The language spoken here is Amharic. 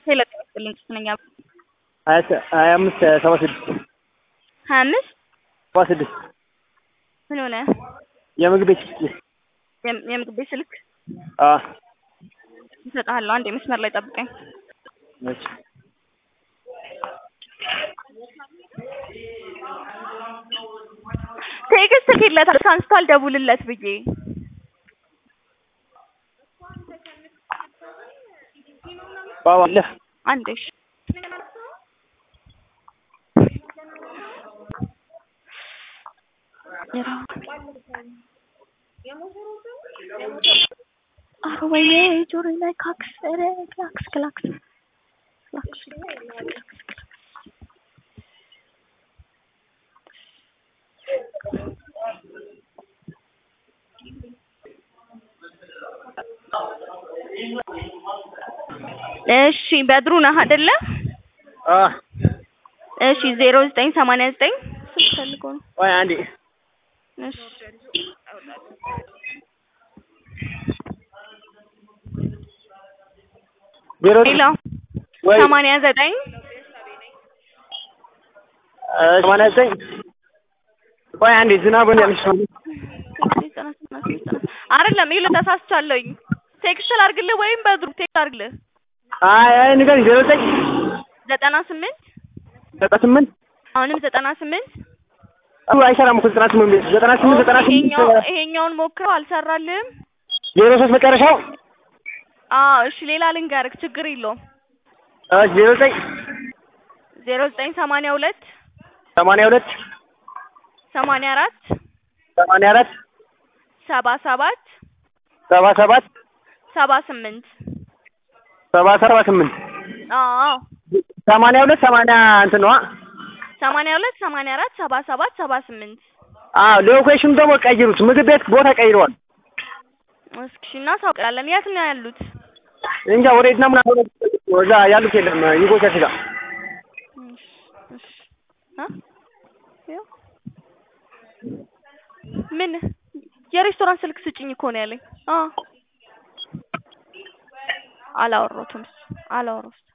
ሄሎ ጤና ይስጥልኝ ነኝ ሀያ ሰ- ሀያ አምስት ሰባ ስድስት ሀያ አምስት ሰባ ስድስት ምን ሆነ? የምግብ ቤት ስልክ የም- የምግብ ቤት ስልክ አ እሰጥሃለሁ። አንድ የመስመር ላይ ጠብቀኝ። እሺ ቴክስት ልኬለታለሁ አንስቷል ደውልለት ብዬ ባባ አለ አንዴ እሺ ኧረ ወይኔ ጆሮዬ ላይ ካክስ ኧረ ክላክስ ክላክስ ክላክስ እሺ በድሩ ነህ አይደለ? አ እሺ ዜሮ ዘጠኝ ሰማንያ ዘጠኝ ስልክ ፈልጎ ነው። ወይ አንዴ እሺ ዜሮ ሌላ ወይ ሰማንያ ዘጠኝ አ፣ ሰማንያ ዘጠኝ ወይ አንዴ ዝናቡን ያልሽ አይደለም ይኸውልህ ተሳስቻለሁኝ። ቴክስት ላድርግልህ ወይም በድሩ ቴክስት ላድርግልህ? አይ አይ ንገሪኝ ዜሮ ዘጠኝ ዘጠና ስምንት ዘጠና ስምንት አሁንም ዘጠና ስምንት አው አይሰራም እኮ ዘጠና ስምንት ቤት ዘጠና ስምንት ዘጠና ይሄኛው ስምንት ይሄኛውን ሞክረው አልሰራልህም? ዜሮ ሶስት መጨረሻው አዎ እሺ ሌላ ልንገርህ ችግር የለውም። እሺ ዜሮ ዘጠኝ ዜሮ ዘጠኝ ሰማንያ ሁለት ሰማንያ ሁለት ሰማንያ አራት ሰማንያ አራት ሰባ ሰባት ሰባ ሰባት ሰባ ስምንት ሰባ ሰባ ስምንት አዎ ሰማንያ ሁለት ሰማንያ እንትን ነዋ ሰማንያ ሁለት ሰማንያ አራት ሰባ ሰባት ሰባ ስምንት አዎ ሎኬሽኑ ደግሞ ቀይሩት ምግብ ቤት ቦታ ቀይረዋል እስኪ እሺ እናሳውቃለን። የት ነው ያሉት? እንጃ ወዴት ነው ምናምን እዛ ያሉት የለም ይጎቻች ጋር እሺ እሺ አ ይኸው ምን የሬስቶራንት ስልክ ስጭኝ እኮ ነው ያለኝ። አዎ አላወራሁትም አላወራሁትም